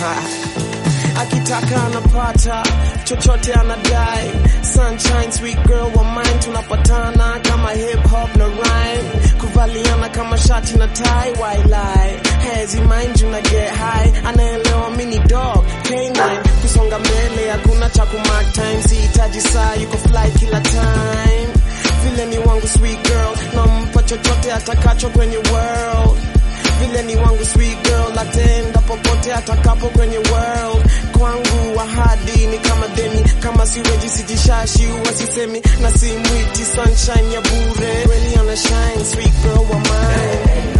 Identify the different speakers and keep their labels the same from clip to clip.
Speaker 1: akitaka anapata chochote anadai sunshine sweet girl wa mine tunapatana kama hip hop na rhyme kuvaliana kama shati na tie wailai hezi mind you na get high anaelewa mini dog canine kusonga mbele hakuna cha kumark time sihitaji saa yuko fly kila time vile ni wangu sweet girl nampa chochote atakacho kwenye world vile ni wangu sweet girl atenda popote atakapo kwenye world kwangu ahadi ni kama deni kama siweji sijishashi wasisemi na simwiti sunshine ya bure really ana shine sweet girl wa mine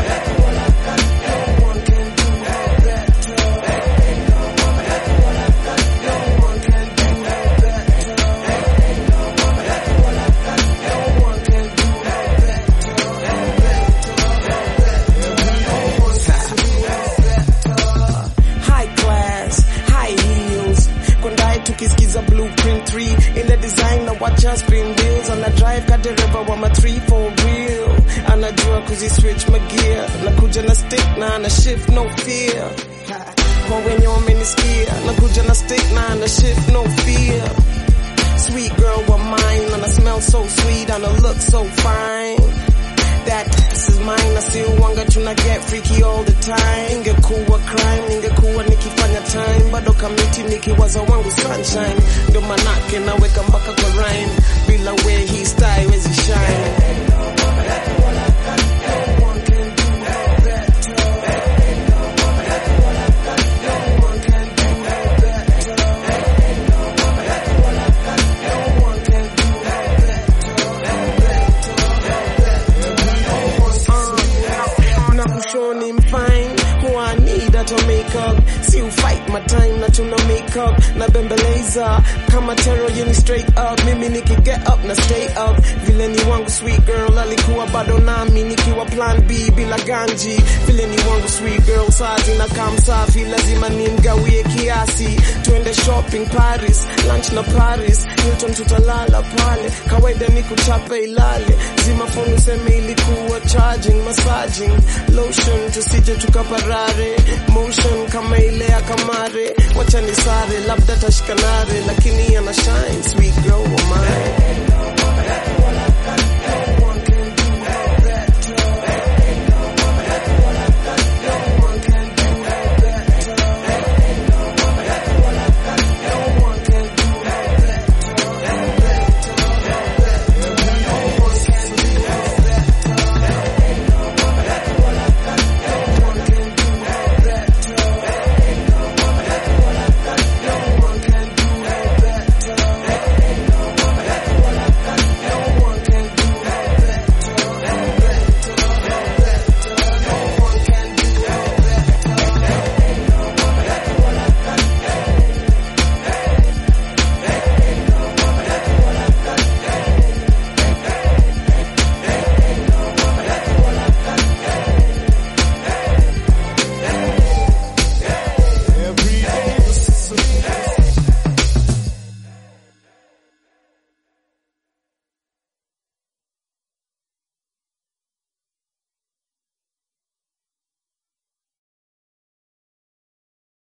Speaker 1: high class, high heels. Kwendae tukisikiza blueprint 3 ile design na wacha spin wheels ana drive kadereva wa ma 3 for real anajua kuzi switch magear na kuja na stick na ana shift no fear kwa wenye wamenisikia na kuja na stick na ana shift no fear sweet girl wa mine and I smell so sweet and I look so fine that this is mine na si wanga tuna get freaky all the time ingekuwa crime ingekuwa nikifanya time bado kamiti nikiwaza wangu sunshine ndo manake naweka mpaka kwa rhyme bila we hii style wezi shine na kushoni mfine who I need at a makeup si fight my time na tuna makeup na bembeleza kama tero yeni straight up mimi niki get up na stay up vile ni wangu sweet girl alikuwa bado nami nikiwa plan B bila ganji vile ni wangu sweet girl saa zinakaa msafi lazima nimgawie kiasi tuende shopping Paris lunch na Paris Hilton tutalala pale kawaida ni kuchapa ilale zima phone useme ilikuwa charging massaging lotion tusije tukaparare motion kama ile ya kamare wacha ni sare labda tashikanare lakini ana shine sweet girl wa mine